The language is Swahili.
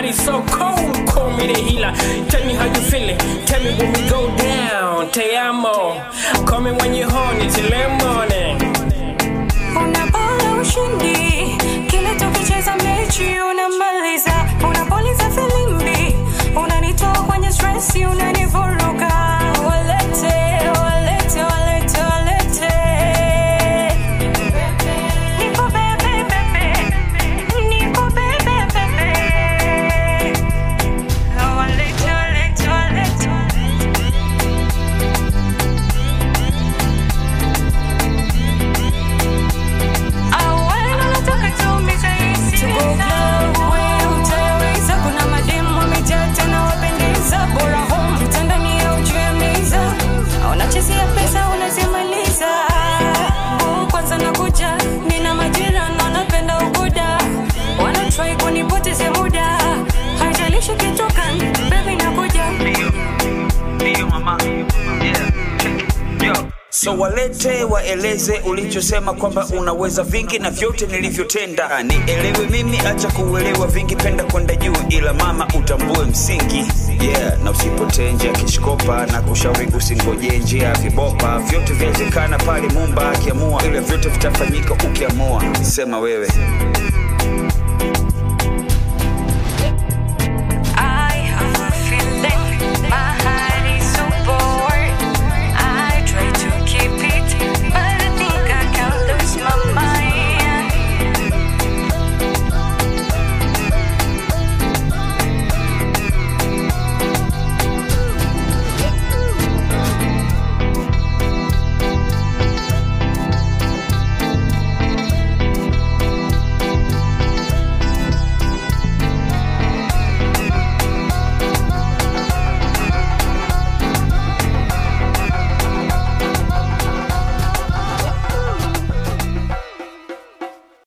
body so cold, call me the healer. Tell me how you feeling, tell me when we go down. Te amo, call me when you're horny till the morning. Unapata ushindi kila tukicheza mechi unamaliza, unapoliza filimbi, unanitoa kwenye stress, unanivuruga. Walete, walete, walete, walete. Nipo bebe, bebe. Nipo bebe, bebe. Walete, walete, walete. kuna mademu wamejaa tena wapendeza bora home kitandani au juu ya meza unachezea pesa unazimaliza Oh, kwanza nakuja nina majira na wanapenda ubuda wanatrai kunipoteze muda haijalishi kitoka bebi nakuja Ndio mama. Yeah. Yo. So walete waeleze ulichosema kwamba unaweza vingi na vyote nilivyotenda. Ah, Nielewe mimi, acha kuelewa vingi, penda kwenda juu, ila mama utambue msingi. Yeah, na usipotee njia kishkopa na kushauri usingoje njia ya vibopa. Vyote vyawezekana pale Mumba akiamua, ila vyote vitafanyika ukiamua. Sema wewe.